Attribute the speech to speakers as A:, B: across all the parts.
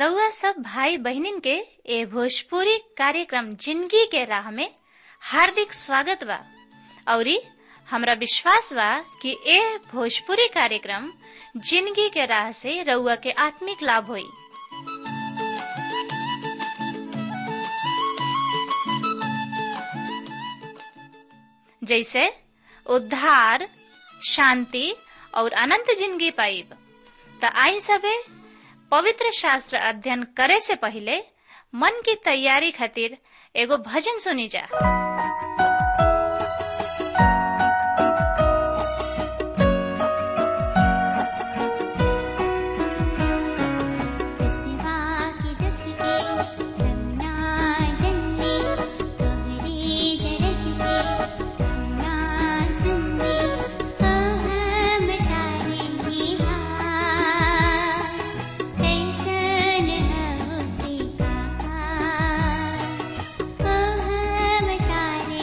A: रउआ सब भाई बहिनीन के ए भोजपुरी कार्यक्रम जिंदगी के राह में हार्दिक स्वागत बा औरी हमरा विश्वास बा कि ए भोजपुरी कार्यक्रम जिंदगी के राह से रउआ के आत्मिक लाभ होई जैसे उद्धार शांति और अनंत जिंदगी पाइब त आई सबे पवित्र शास्त्र अध्ययन करे से पहले मन की तैयारी खातिर एगो भजन सुनी जा
B: Oh,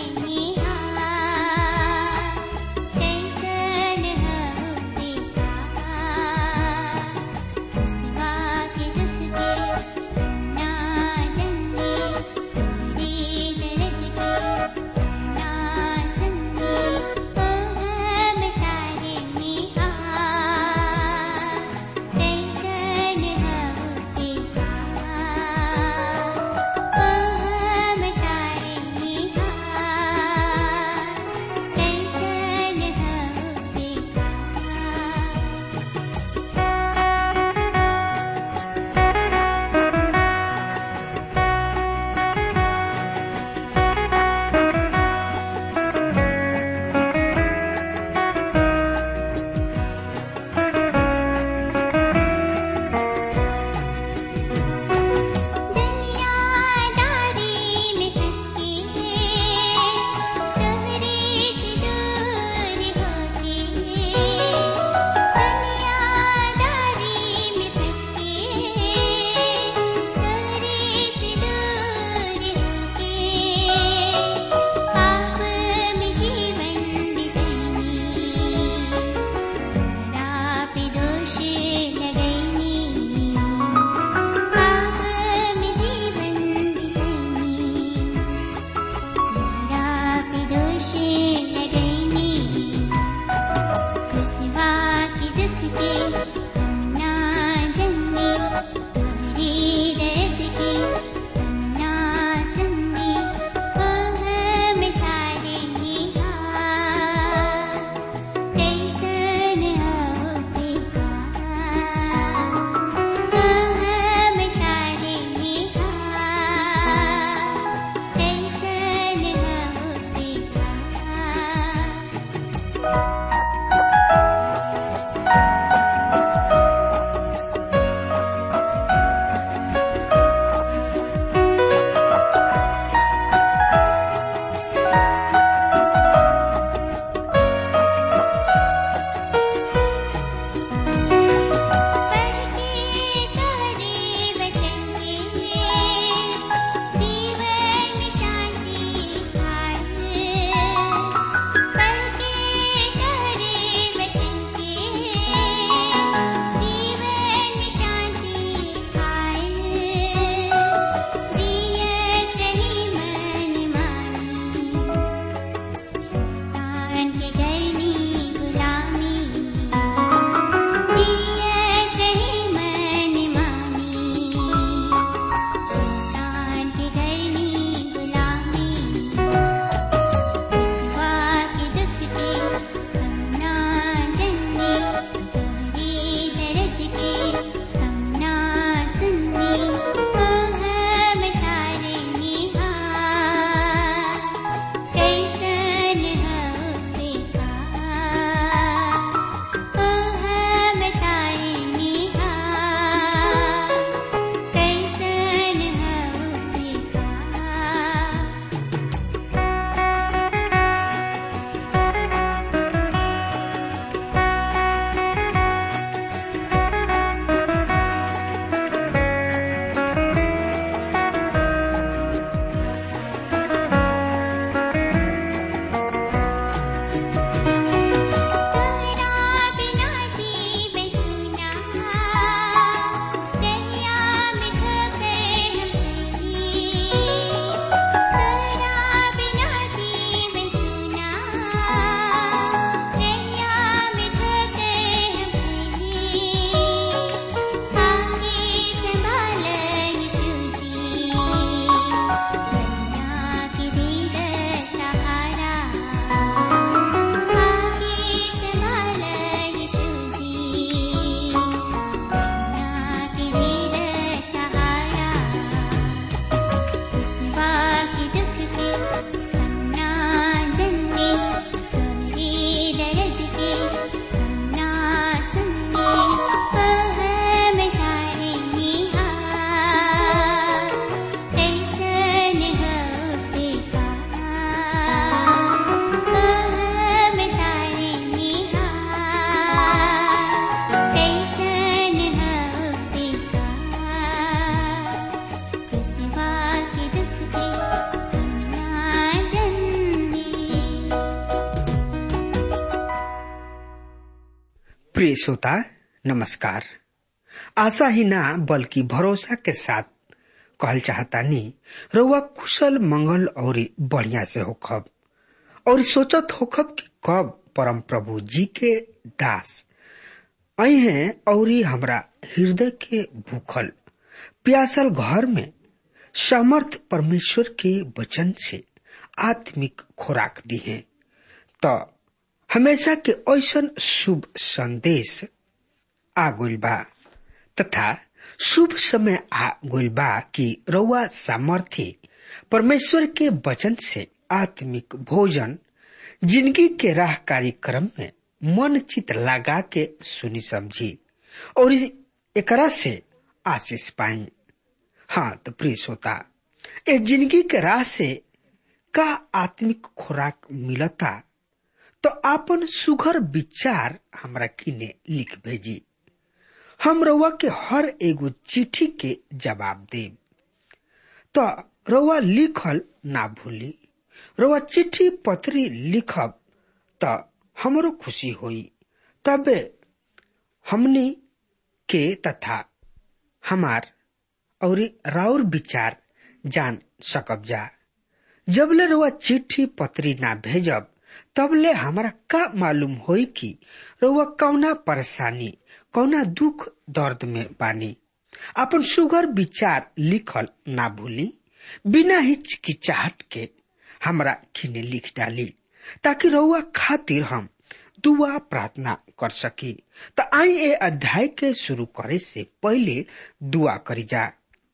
B: प्रिय श्रोता नमस्कार आशा ही ना बल्कि भरोसा के साथ कहल चाहता नी रउआ कुशल मंगल और बढ़िया से होखब और सोचत होखब कि कब परम प्रभु जी के दास आई हैं और हमरा हृदय के भूखल प्यासल घर में समर्थ परमेश्वर के वचन से आत्मिक खुराक दी है तो हमेशा के ऐसन शुभ संदेश आ गइल बा तथा शुभ समय आ गइल बा कि रउआ सामर्थ्य परमेश्वर के वचन से आत्मिक भोजन जिंदगी के राह कार्यक्रम में मन चित लगा के सुनी समझी और एकरा से आशीष पाई हाँ तो प्रिय श्रोता इस जिंदगी के राह से का आत्मिक खुराक मिलता तो आपन सुघर विचार हमरा किने लिख भेजी हम रउआ के हर एगो चिट्ठी के जवाब देब तो रउआ लिखल ना भूली रउआ चिट्ठी पत्री लिखब तो हमरो खुशी होई तबे हमनी के तथा हमार और राउर विचार जान सकब जा जबले रउआ चिट्ठी पत्री ना भेजब तबले हमरा का मालूम होई कि रउआ कौना परेशानी कौना दुख दर्द में बानी अपन सुगर विचार लिखल ना भूली बिना हिचकिचाहट के हमरा खिने लिख डाली ताकि रउआ खातिर हम दुआ प्रार्थना कर सकी त आई ए अध्याय के शुरू करे से पहले दुआ करी जा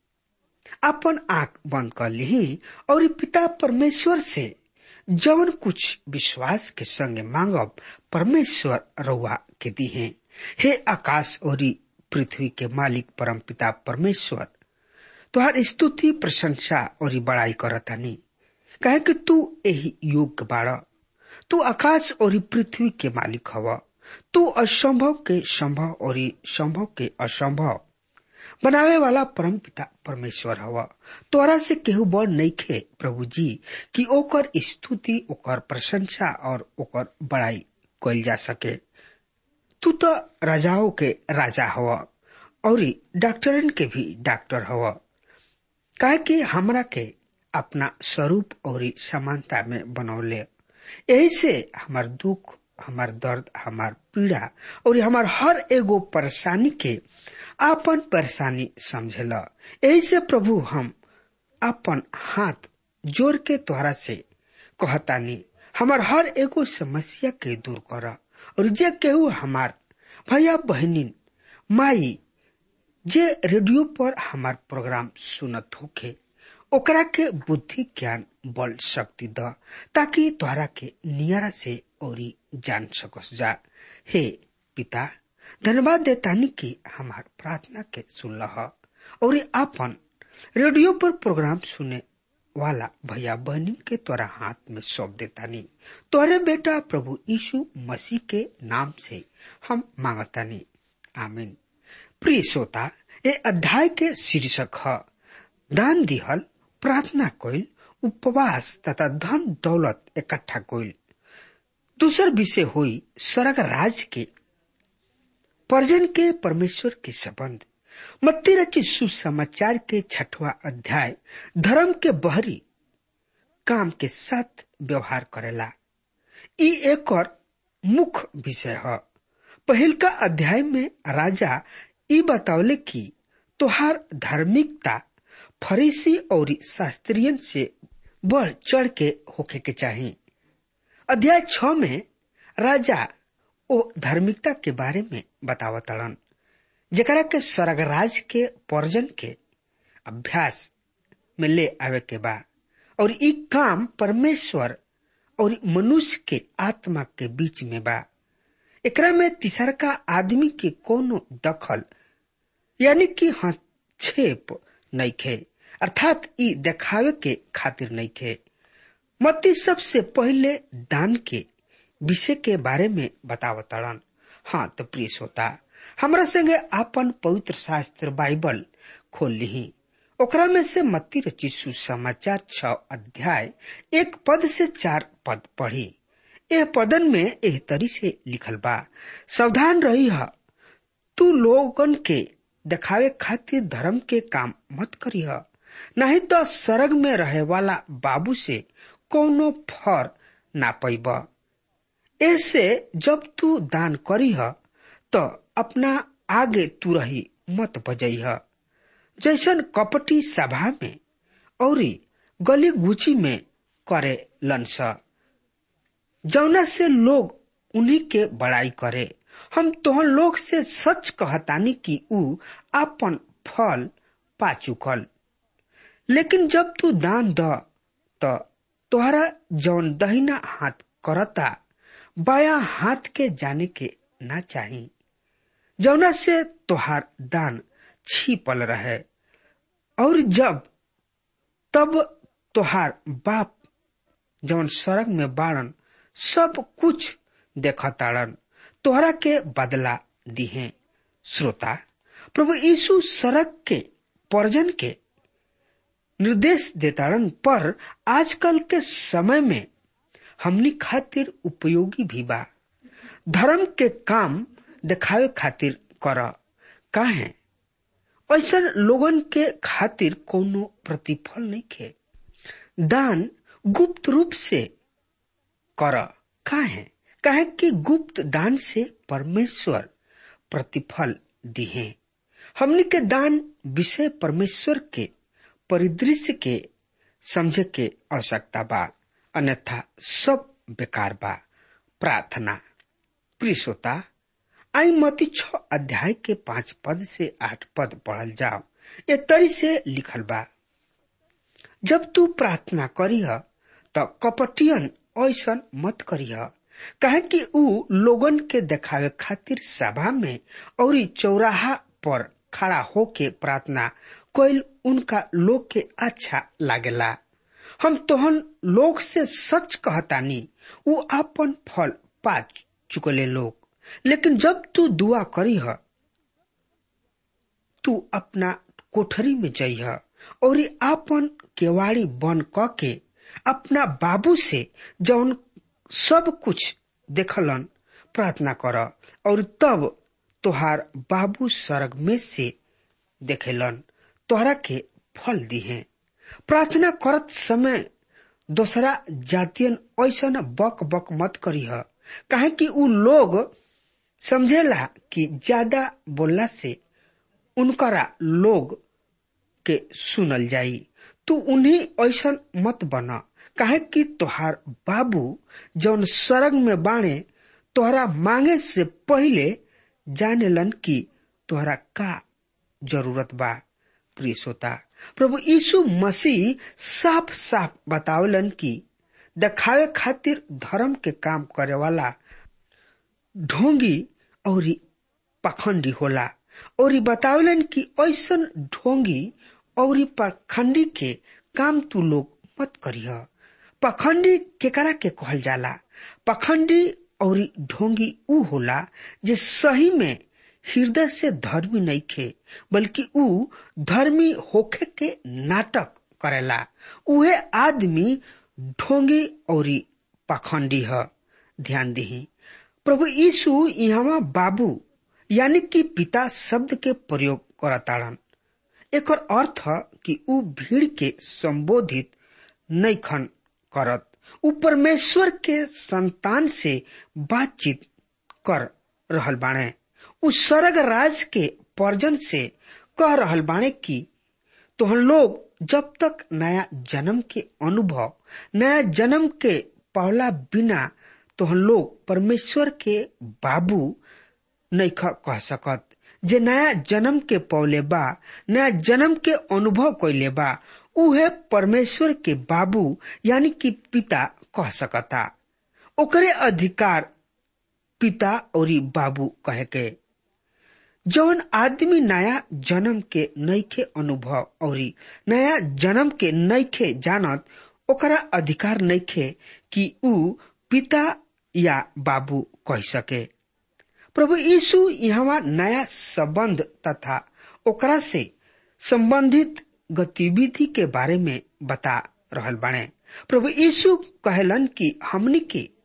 B: अपन आंख बंद कर ली और पिता परमेश्वर से जवन कुछ विश्वास के संगे मांगब परमेश्वर रउआ के दी है हे आकाश और पृथ्वी के मालिक परम पिता परमेश्वर तुहार स्तुति प्रशंसा और बड़ाई करतानी कहे कि तू यही योग्य बाड़ तू आकाश और पृथ्वी के मालिक हव तू असंभव के संभव और संभव के असंभव बनावे वाला परम पिता परमेश्वर हव तोरा से केहू बड़ नहीं खे प्रभु जी कि ओकर स्तुति ओकर प्रशंसा और ओकर बड़ाई कल जा सके तू तो राजाओं के राजा हव और डॉक्टरन के भी डॉक्टर हव काहे कि हमरा के अपना स्वरूप और समानता में बनौले यही से हमार दुख हमार दर्द हमार पीड़ा और हमार हर एगो परेशानी के आपन परेशानी समझेला यही से प्रभु हम अपन हाथ जोड़ के तोहरा से कहतानी हमार हर एगो समस्या के दूर कर और जे केहू हमार भैया बहनी माई जे रेडियो पर हमार प्रोग्राम सुनत होखे ओकरा के बुद्धि ज्ञान बल शक्ति द ताकि तोहरा के नियरा से और जान सकस जा हे पिता धन्यवाद देतानी कि हमार प्रार्थना के सुन और आपन रेडियो पर प्रोग्राम सुने वाला भैया बहनी के तोरा हाथ में सौंप देतानी तोरे बेटा प्रभु यीशु मसीह के नाम से हम मांगतानी आमीन प्रिय श्रोता ए अध्याय के शीर्षक है दान दिहल प्रार्थना कोइल उपवास तथा धन दौलत इकट्ठा कोइल दूसर विषय हुई स्वर्ग राज के पर्जन के परमेश्वर के संबंध मत्ती रचित सुसमाचार के छठवा अध्याय धर्म के बहरी काम के साथ व्यवहार करेला ई एक और मुख्य विषय है पहिल का अध्याय में राजा ई बतावले कि तोहार धार्मिकता फरीसी और शास्त्रियन से बढ़ चढ़ के होखे के चाहिए अध्याय छ में राजा ओ धार्मिकता के बारे में बतावतड़न जकरा के स्वर्गराज के पर्जन के अभ्यास में ले आवे के बा और ई काम परमेश्वर और मनुष्य के आत्मा के बीच में बा एकरा में तीसरका आदमी के कोनो दखल यानी कि हस्तक्षेप नहीं खे अर्थात ई देखावे के खातिर नहीं खे मत्ती सबसे पहले दान के विषय के बारे में बतावतड़न हाँ तो प्रिय श्रोता हमरा संगे आपन पवित्र शास्त्र बाइबल खोल ली ओकरा में से मत्ती रचित सुसमाचार छ अध्याय एक पद से चार पद पढ़ी एह पदन में एह तरी से लिखल बा सावधान रही है तू लोगन के दिखावे खातिर धर्म के काम मत करी है नहीं तो सरग में रहे वाला बाबू से कोनो फर ना पैब ऐसे जब तू दान करी है तो अपना आगे तू रही मत बजई है जैसन कपटी सभा में और गली गुची में करे लंस जौना से लोग उन्हीं के बड़ाई करे हम तोहन लोग से सच कहतानी कि ऊ अपन फल पा चुकल लेकिन जब तू दान द तो तोहरा जौन दहिना हाथ करता बाया हाथ के जाने के ना चाही जौना से तोहार दान छिपल रहे और जब तब तोहार बाप जौन सड़क में बाड़न सब कुछ देखताड़न तोहरा के बदला दिहे श्रोता प्रभु यीशु सड़क के पर्जन के निर्देश देताड़न पर आजकल के समय में हमनी खातिर उपयोगी भी बा धर्म के काम दिखावे खातिर कर काहे ऐसा लोगन के खातिर कोनो प्रतिफल नहीं खे दान गुप्त रूप से कर काहे काहे कि गुप्त दान से परमेश्वर प्रतिफल दिहे हमनी के दान विषय परमेश्वर के परिदृश्य के समझे के आवश्यकता बा अन्यथा सब बेकार बा प्रार्थना प्रिय श्रोता आई मती छ अध्याय के पांच पद से आठ पद पढ़ल जाओ ये तरी से लिखल बा जब तू प्रार्थना करीह त कपटियन ऐसन मत करीह काहे कि ऊ लोगन के देखावे खातिर सभा में और चौराहा पर खड़ा होके प्रार्थना कोई उनका लोग के अच्छा लागेला हम तोहन लोग से सच कहतानी ऊ अपन फल पा चुकले लोग लेकिन जब तू दुआ करी है तू अपना कोठरी में जइह और आपन केवाड़ी बन क के अपना बाबू से जौन सब कुछ देखलन प्रार्थना कर और तब तोहार बाबू स्वर्ग में से देखेलन तोहरा के फल दिहे प्रार्थना करत समय दोसरा जातियन ऐसा बक बक मत करीह काहे कि उ लोग समझेला कि ज्यादा बोलला से उनकरा लोग के सुनल जाई तू उन्हीं ऐसा मत बना काहे कि तोहार बाबू जौन सरग में बाणे तोहरा मांगे से पहले जानेलन कि तोहरा का जरूरत बा प्रिय श्रोता प्रभु यीशु मसीह साफ साफ बतावलन कि दिखावे खातिर धर्म के काम करे वाला ढोंगी और पखंडी होला और बतावलन कि ऐसन ढोंगी और पखंडी के काम तू लोग मत करिह पखंडी केकरा के कहल जाला पखंडी और ढोंगी ऊ होला जे सही में हृदय से धर्मी नहीं खे बल्कि ऊ धर्मी होखे के नाटक करेला उहे आदमी ढोंगी और पखंडी है ध्यान दही प्रभु यीशु यहाँ बाबू यानी कि पिता शब्द के प्रयोग करताड़न एक अर्थ कि ऊ भीड़ के संबोधित नहीं खन करत ऊ परमेश्वर के संतान से बातचीत कर रहल बाणे उ स्वर्ग राज के पर्जन से कह रहल बाणे की तो हम लोग जब तक नया जन्म के अनुभव नया जन्म के पहला बिना तो हम लोग परमेश्वर के बाबू नहीं कह सकत जे नया जन्म के पौले बा नया जन्म के अनुभव कैले बा उहे परमेश्वर के बाबू यानी कि पिता कह सकता ओकरे अधिकार पिता और बाबू कहे के जौन आदमी नया जन्म के नईखे अनुभव और नया जन्म के नईखे जानत ओकरा अधिकार नईखे कि ऊ पिता या बाबू कह सके प्रभु यीशु यहाँ नया संबंध तथा ओकरा से संबंधित गतिविधि के बारे में बता रहल बाणे प्रभु यीशु कहलन कि हमनी के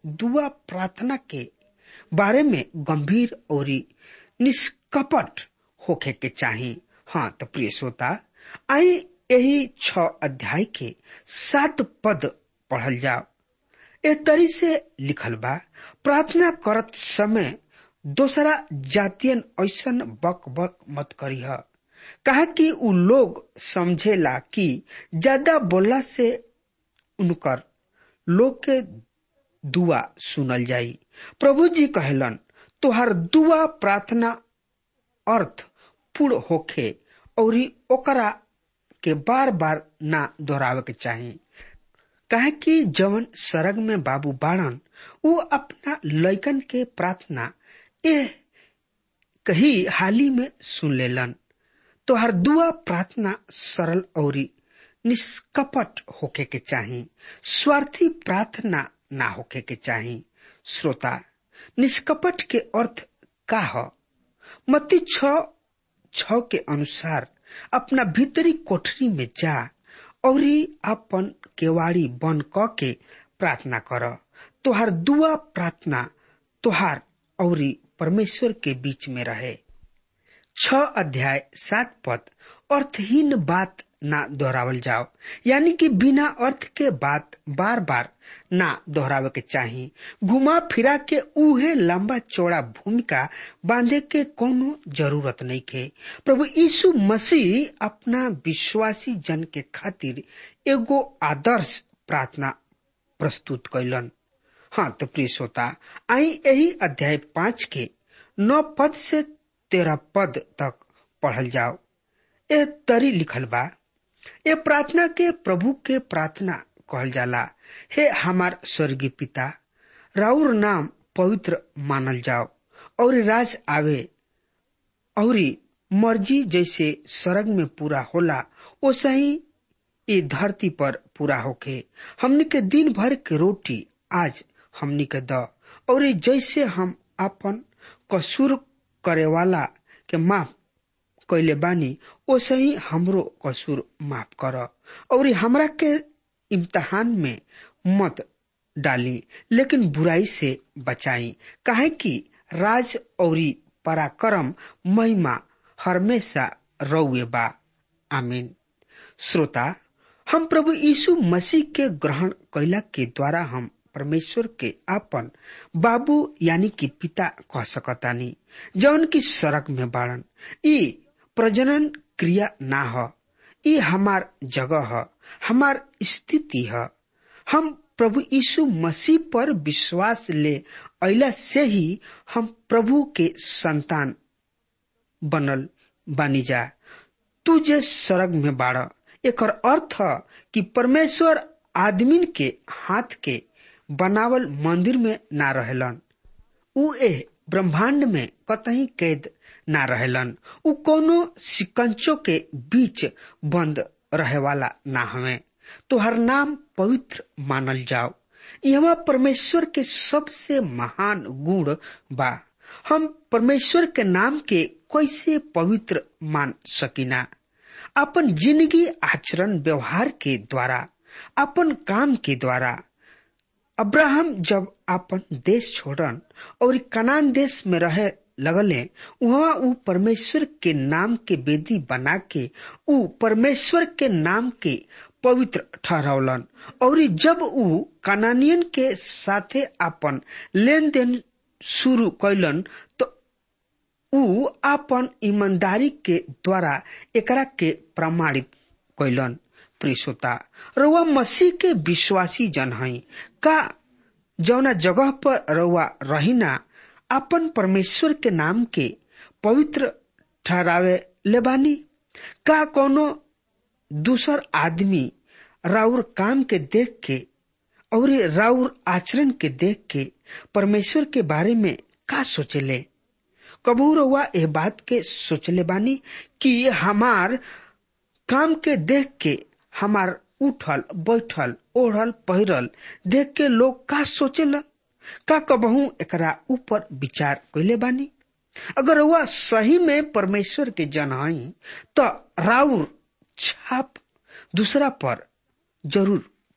B: दुआ प्रार्थना के बारे में गंभीर और निष्कपट होखे के चाही हाँ तो प्रिय श्रोता आई यही छ अध्याय के सात पद पढ़ल जाओ ए तरी से लिखल बा प्रार्थना करत समय दोसरा जातियन ऐसन बक बक मत करीह कहा कि उ लोग समझेला कि ज्यादा बोलला से उनकर लोग के दुआ सुनल जाई प्रभु जी कहलन तोहर दुआ प्रार्थना अर्थ पूर्ण होखे और ओकरा के बार बार ना दोहरावे के चाही कहे कि जवन सरग में बाबू बाड़न वो अपना लैकन के प्रार्थना ए कही हाली में सुन लेलन तोहर दुआ प्रार्थना सरल और निष्कपट होके के चाही स्वार्थी प्रार्थना ना होके के चाही श्रोता निष्कपट के अर्थ का ह मती छ छ के अनुसार अपना भीतरी कोठरी में जा और अपन केवाड़ी बन क के प्रार्थना कर तोहार दुआ प्रार्थना तोहार और परमेश्वर के बीच में रहे छ अध्याय सात पद अर्थहीन बात ना दोहरावल जाओ यानी कि बिना अर्थ के बात बार बार ना दोहरावे के चाही घुमा फिरा के उहे लंबा चौड़ा भूमिका बांधे के कोनो जरूरत नहीं के प्रभु यीशु मसीह अपना विश्वासी जन के खातिर एगो आदर्श प्रार्थना प्रस्तुत कैलन हाँ तो प्रिय श्रोता आई यही अध्याय पांच के नौ पद से तेरह पद तक पढ़ल जाओ ए तरी लिखल बा ये प्रार्थना के प्रभु के प्रार्थना कहल जाला हे हमार स्वर्गीय पिता राउर नाम पवित्र मानल जाओ और राज आवे और मर्जी जैसे स्वर्ग में पूरा होला वैसे ही ये धरती पर पूरा होके हमनी के दिन भर के रोटी आज हमनी के द और जैसे हम अपन कसूर करे वाला के माफ कैले बानी ओसे ही हमरो कसूर माफ कर और हमरा के इम्तहान में मत डाली लेकिन बुराई से बचाई काहे कि राज और पराक्रम महिमा हमेशा रौए बा आमीन श्रोता हम प्रभु यीशु मसीह के ग्रहण कैला के द्वारा हम परमेश्वर के आपन बाबू यानी कि पिता कह सकतानी जौन की सड़क में बाड़न ई प्रजनन क्रिया ना ह ई हमार जगह ह हमार स्थिति है हम प्रभु यीशु मसीह पर विश्वास ले अला से ही हम प्रभु के संतान बनल बानी जा तू जे स्वर्ग में बाड़ एकर अर्थ ह कि परमेश्वर आदमीन के हाथ के बनावल मंदिर में ना रहलन उ ए ब्रह्मांड में कतही कैद ना रहेलन उ कोनो सिकंचो के बीच बंद रहे वाला ना हवे तोहर नाम पवित्र मानल जाओ यहाँ परमेश्वर के सबसे महान गुण बा हम परमेश्वर के नाम के कैसे पवित्र मान सकिना अपन जिंदगी आचरण व्यवहार के द्वारा अपन काम के द्वारा अब्राहम जब अपन देश छोड़न और कनान देश में रहे लगले वहाँ उ परमेश्वर के नाम के वेदी बना के उ परमेश्वर के नाम के पवित्र ठहरौलन और जब उ कनानियन के साथे अपन लेन देन शुरू कैलन तो उ अपन ईमानदारी के द्वारा एकरा के प्रमाणित कैलन प्रियता रउआ मसीह के विश्वासी जन हई का जौना जगह पर रउआ रहिना अपन परमेश्वर के नाम के पवित्र ठहरावे लेबानी का कोनो दूसर आदमी राउर काम के देख के और राउर आचरण के देख के परमेश्वर के बारे में का सोचेले कबू रउआ एह बात के सोचले बानी कि हमार काम के देख के हमार उठल बैठल ओढ़ल पहिरल देख के लोग का सोचेलन का कबहू एकरा ऊपर विचार कैले बानी अगर वह सही में परमेश्वर के जन हई तो राउर छाप दूसरा पर जरूर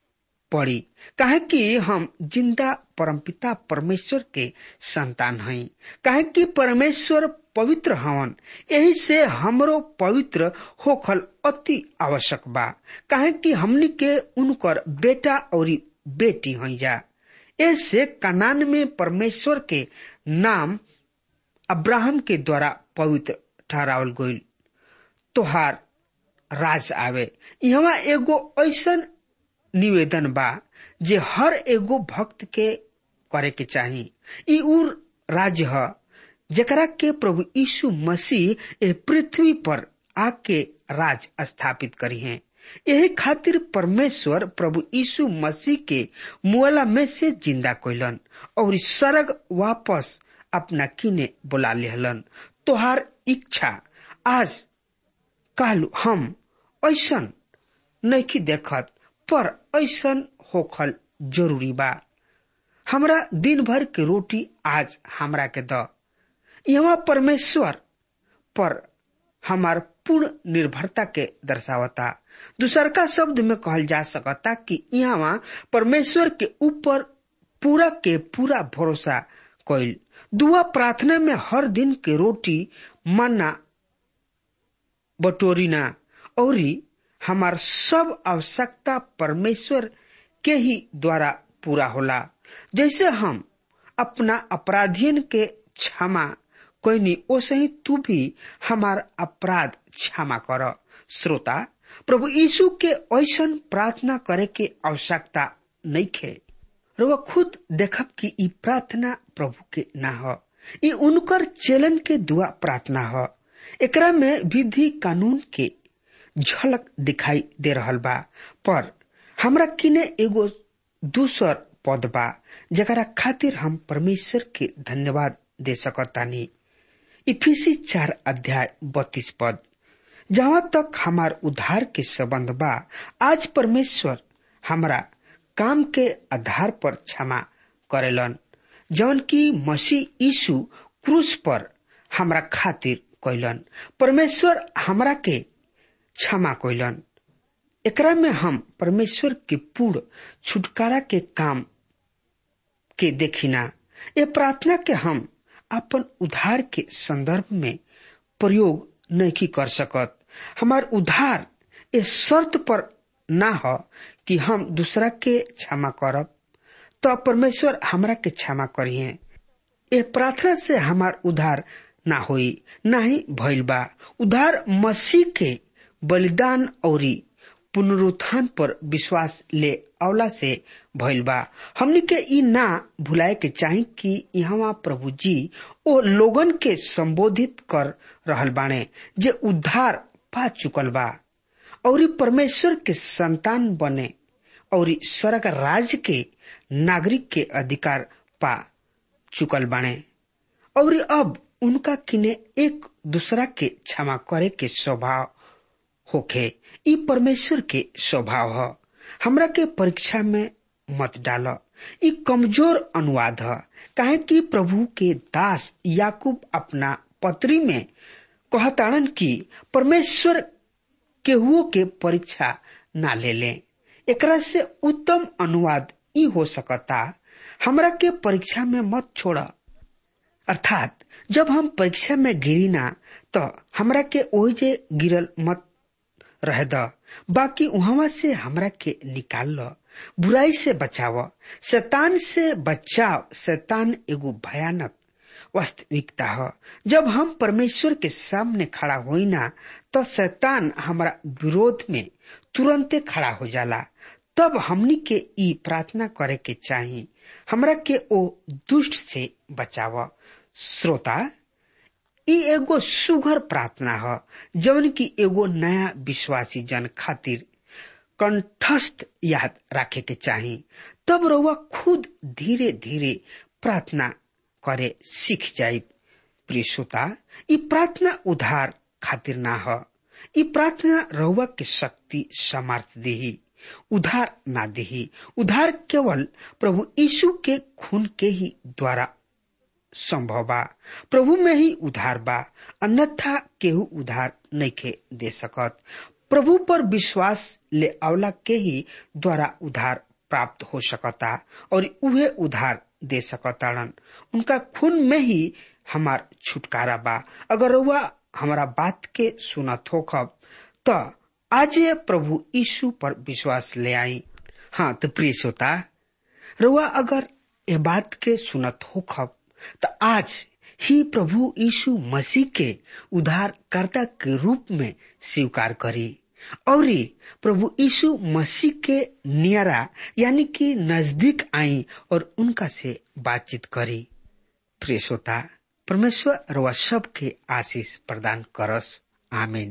B: पड़ी काहे कि हम जिंदा परमपिता परमेश्वर के संतान हई काहे कि परमेश्वर पवित्र हवन यही से हमरो पवित्र होखल अति आवश्यक बा काहे कि हमनी के उनकर बेटा और बेटी हई जा ऐसे कनान में परमेश्वर के नाम अब्राहम के द्वारा पवित्र ठहरावल गईल तोहार राज आवे यहाँ एगो ऐसन निवेदन बा जे हर एगो भक्त के करे के चाही ई उ राज्य ह जेकरा के प्रभु यीशु मसीह ए पृथ्वी पर आके राज स्थापित करी हैं यही खातिर परमेश्वर प्रभु यीशु मसीह के मुआला में से जिंदा कोइलन और सरग वापस अपना किने बुला लेहलन तोहार इच्छा आज काल हम ऐसन नहीं देखत पर ऐसन होखल जरूरी बा हमरा दिन भर के रोटी आज हमरा के द यहाँ परमेश्वर पर हमार पूर्ण निर्भरता के दर्शावता दूसर का शब्द में कहल जा सकता कि यहाँ परमेश्वर के ऊपर पूरा के पूरा भरोसा कैल दुआ प्रार्थना में हर दिन के रोटी मानना बटोरीना और हमार सब आवश्यकता परमेश्वर के ही द्वारा पूरा होला जैसे हम अपना अपराधियन के क्षमा कोई ओसे ही तू भी हमार अपराध क्षमा कर श्रोता प्रभु यीशु के ऐसन प्रार्थना करे के आवश्यकता नहीं खे रुआ खुद देखब कि ई प्रार्थना प्रभु के ना ह ई उनकर चेलन के दुआ प्रार्थना ह एकरा में विधि कानून के झलक दिखाई दे रहल बा पर हमरा किने एगो दूसर पद बा जकरा खातिर हम परमेश्वर के धन्यवाद दे सकतानी इफिसी चार अध्याय बत्तीस पद जहाँ तक हमार उद्धार के संबंध बा आज परमेश्वर हमरा काम के आधार पर क्षमा करेलन जौन की मसीह यीशु क्रूस पर हमरा खातिर कैलन परमेश्वर हमरा के क्षमा कैलन एकरा में हम परमेश्वर के पूर्ण छुटकारा के काम के देखिना ये प्रार्थना के हम अपन उद्धार के संदर्भ में प्रयोग नहीं कर सकत हमार उद्धार इस शर्त पर ना हो कि हम दूसरा के क्षमा करब तो परमेश्वर हमरा के क्षमा करिए ए प्रार्थना से हमार उद्धार ना होई ना ही भइल बा उद्धार मसीह के बलिदान और पुनरुत्थान पर विश्वास ले अवला से भइल बा हमनी के ई ना भुलाए के चाही कि यहाँ प्रभु जी ओ लोगन के संबोधित कर रहल बाने जे उद्धार पा चुकल बा और परमेश्वर के संतान बने और स्वर्ग राज के नागरिक के अधिकार पा चुकल बाने और अब उनका किने एक दूसरा के क्षमा करे के स्वभाव होखे ई परमेश्वर के स्वभाव ह हमरा के परीक्षा में मत डाल ई कमजोर अनुवाद है काहे कि प्रभु के दास याकूब अपना पत्री में कहताड़न कि परमेश्वर केहुओ के परीक्षा ना ले ले एकरा से उत्तम अनुवाद ई हो सकता हमरा के परीक्षा में मत छोड़ अर्थात जब हम परीक्षा में गिरी ना तो हमरा के ओजे गिरल मत रह द बाकी वहां से हमरा के निकाल लो बुराई से बचाव शैतान से बचाव शैतान एगो भयानक वास्तविकता है जब हम परमेश्वर के सामने खड़ा होई ना तो शैतान हमारा विरोध में तुरंते खड़ा हो जाला तब हमनी के ई प्रार्थना करे के चाही हमरा के ओ दुष्ट से बचाव श्रोता ई एगो सुघर प्रार्थना है जवन की एगो नया विश्वासी जन खातिर कंठस्थ याद रखे के चाही तब रउआ खुद धीरे धीरे प्रार्थना करे सीख जाये प्रिय श्रोता ई प्रार्थना उधार खातिर ना ह ई प्रार्थना रउआ के शक्ति सामर्थ देही उधार ना देही उधार केवल प्रभु यीशु के खून के ही द्वारा संभव बा प्रभु में ही उधार बा अन्यथा केहू उधार नहीं के दे सकत प्रभु पर विश्वास ले अवला के ही द्वारा उधार प्राप्त हो सकता और उहे उधार दे सकताड़न उनका खून में ही हमार छुटकारा बा अगर रउआ हमारा बात के सुनत हो खब त आज प्रभु यीशु पर विश्वास ले आई हाँ तो प्रिय श्रोता रउआ अगर ये बात के सुनत हो खब तो आज ही प्रभु यीशु मसीह के उद्धारकर्ता के रूप में स्वीकार करी और प्रभु यीशु मसीह के नियरा यानी कि नजदीक आई और उनका से बातचीत करी प्रिय श्रोता परमेश्वर रवा सब के आशीष प्रदान करस आमीन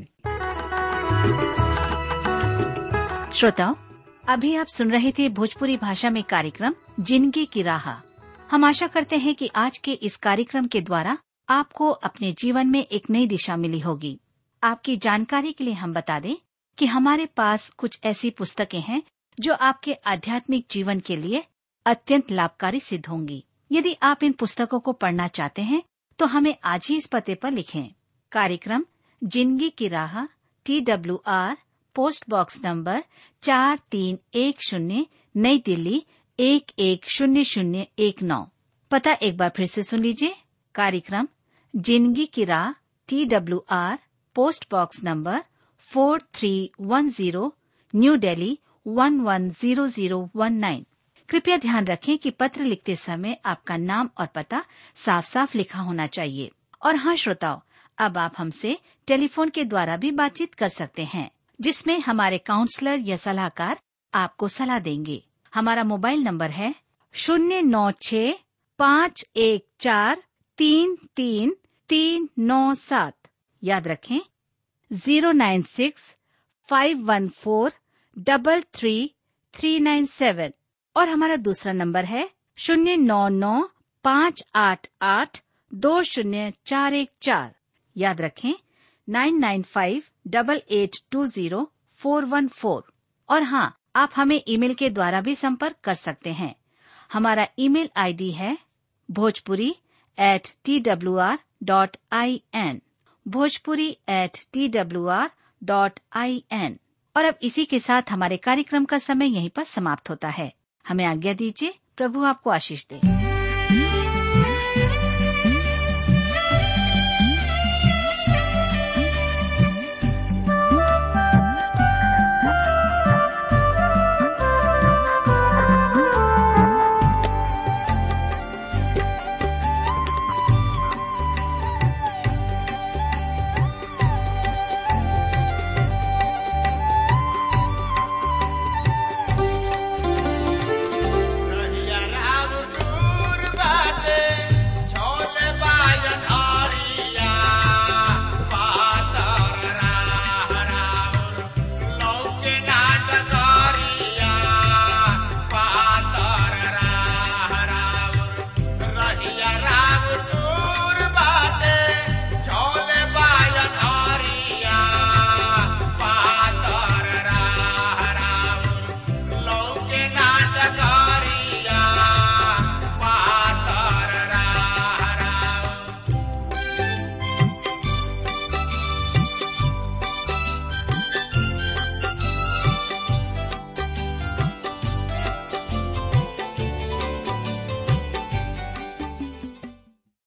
C: श्रोताओं अभी आप सुन रहे थे भोजपुरी भाषा में कार्यक्रम जिंदगी की राह हम आशा करते हैं कि आज के इस कार्यक्रम के द्वारा आपको अपने जीवन में एक नई दिशा मिली होगी आपकी जानकारी के लिए हम बता दें कि हमारे पास कुछ ऐसी पुस्तकें हैं जो आपके आध्यात्मिक जीवन के लिए अत्यंत लाभकारी सिद्ध होंगी यदि आप इन पुस्तकों को पढ़ना चाहते हैं तो हमें आज ही इस पते पर लिखें कार्यक्रम जिंदगी की राह T W R post box number चार तीन एक शून्य नई दिल्ली एक एक शून्य शून्य एक नौ पता एक बार फिर से सुन लीजिए कार्यक्रम जिंदगी की राह T W R post box number four three one zero new Delhi one one zero zero one nine कृपया ध्यान रखें कि पत्र लिखते समय आपका नाम और पता साफ साफ लिखा होना चाहिए और हाँ श्रोताओं अब आप हमसे टेलीफोन के द्वारा भी बातचीत कर सकते हैं जिसमें हमारे काउंसलर या सलाहकार आपको सलाह देंगे हमारा मोबाइल नंबर है शून्य नौ छ पाँच एक चार तीन तीन तीन नौ सात याद रखें zero nine six five one four double three three nine seven और हमारा दूसरा नंबर है शून्य नौ नौ पाँच आठ आठ दो शून्य चार एक चार याद रखें nine nine five double eight two zero four one four और हाँ आप हमें ईमेल के द्वारा भी संपर्क कर सकते हैं हमारा ईमेल आईडी है Bhojpuri at T W R dot I N Bhojpuri at T W R dot I N और अब इसी के साथ हमारे कार्यक्रम का समय यहीं पर समाप्त होता है हमें आज्ञा दीजिए प्रभु आपको आशीष दे
D: रहिया राम दूर बाटे, छोले बाजन हरिया। पातर राह राउर, लौके नाट करिया। पातर राह राउर, रहिया राम दूर बाटे, छोले बाजन हरिया। पातर राह राउर, लौके नाट करिया।